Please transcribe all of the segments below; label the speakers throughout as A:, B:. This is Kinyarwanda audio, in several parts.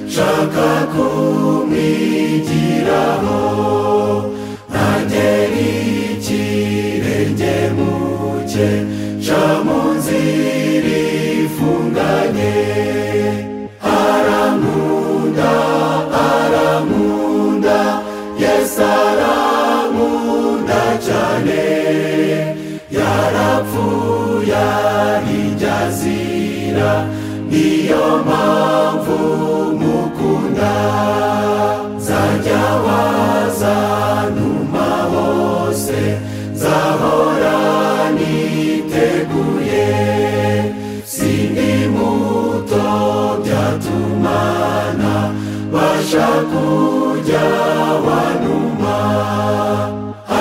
A: nshaka kumwigiraho ntagera ikirenge mu cye nca mu nzira ifunganye arankunda arankunda yesu arankunda cyane yarapfuye arijyazira niyo mpamvu mukunda zajya wazantuma hose zahora niteguye sindi muto byatumana basha kujya wanuma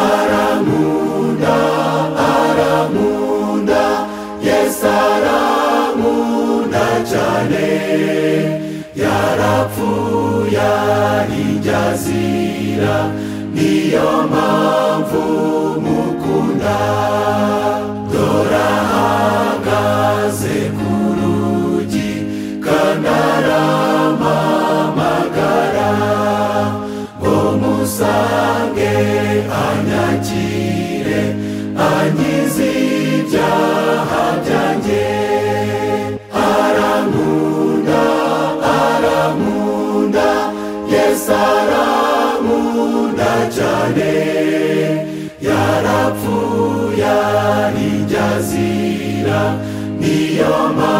A: arankunda arankunda yesu arankunda cyane yarapfuye arijyazira niyo mpamvu mukunda dora ahagaze ku rugi kandi arampamagara ngo musange anyakire ankize ibyaha byanjye arankunda arankunda yesu arankunda cyane yarapfuye arijyazira niyo mpamvu